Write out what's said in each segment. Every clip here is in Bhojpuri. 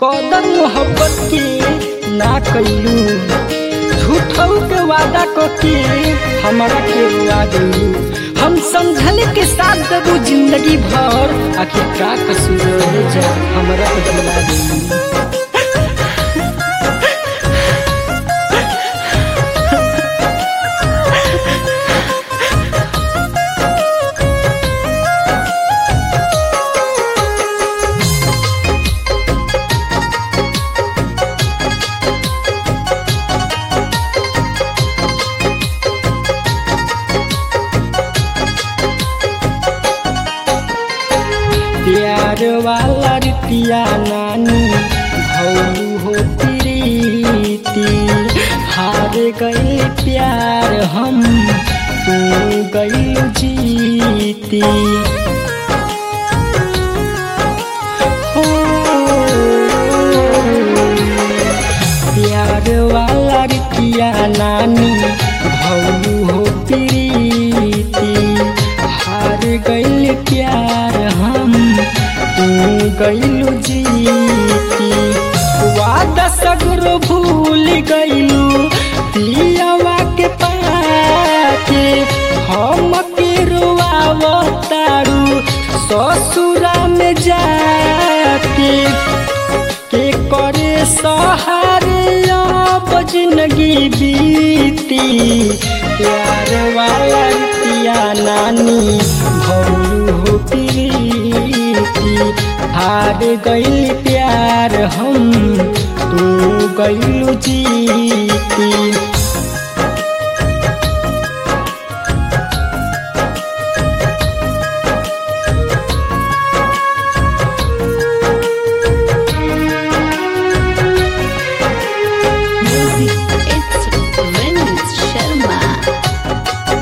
कदर मोहब्बत के ना कैलू झूठऊ के वादा क के हमरा के रुआ गइलू हम समझल के साथ देबू जिंदगी भर आखिर का कसूर रह जा हमरा के भुला गइलू प्यार वाला रितिया नानी भौलू हो प्रीति हार गए प्यार हम तू गई जीती हो प्यार वाला रितिया नानी भौलू हो प्रीति हार गइल प्यार हम तू गइलू जीती वादा सगरो भूल गइलू पियावा के पाके हम के रुआवतारू ससुरा में जाके के करे सहारे अब जिंदगी बीती प्यार वाला पिया नानी भौलू हो प्रीति हार गइल प्यार हम तू गइलू जीती Music, it's Vince Sharma.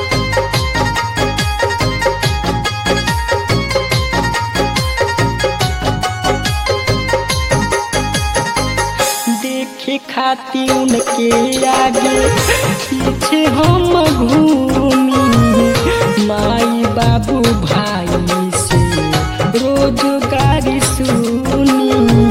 देखे खाती उनके आगे पीछे हम घूमी माई बाबू भाई से रोजगारी सुनी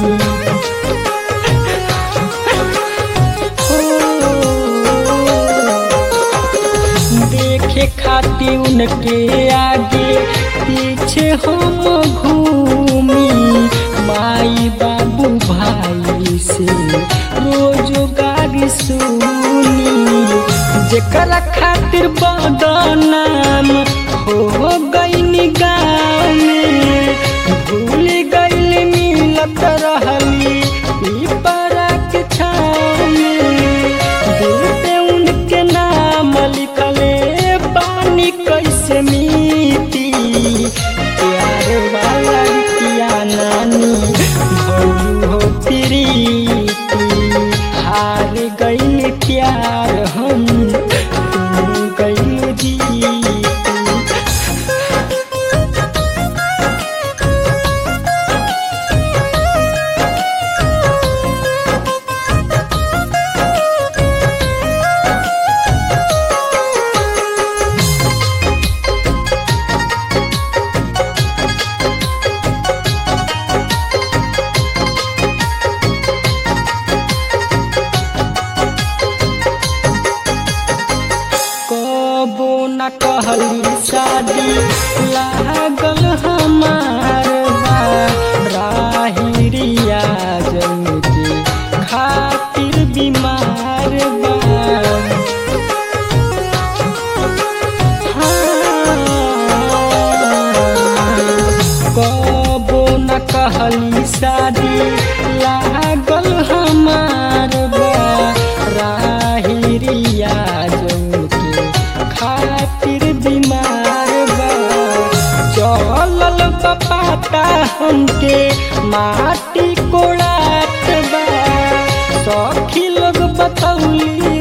हो, देखे खाती उनके आगे पीछे हम घूमी माई बाबू भाई से रोजगारी सुनी जेकरा खातिर बदनाम हो गई गाँव में भूल गइल मिलत रहली पीपरा के छाँव में दिल पे उनके नाम लिखले पानी कैसे मीती प्यार वाला किया नानी भौलू हो प्रीति हार गइल प्यार हम तू गइल जीती कबो न कहली शादी लागल हमार बा राहिरिया जन के खातिर बीमार बा कबो न कहली शादी लागल हमार बा राहिरिया जन के खातिर बीमार बा चलल बपाता हमके माटी कोड़ात बा सखी लोग बतौली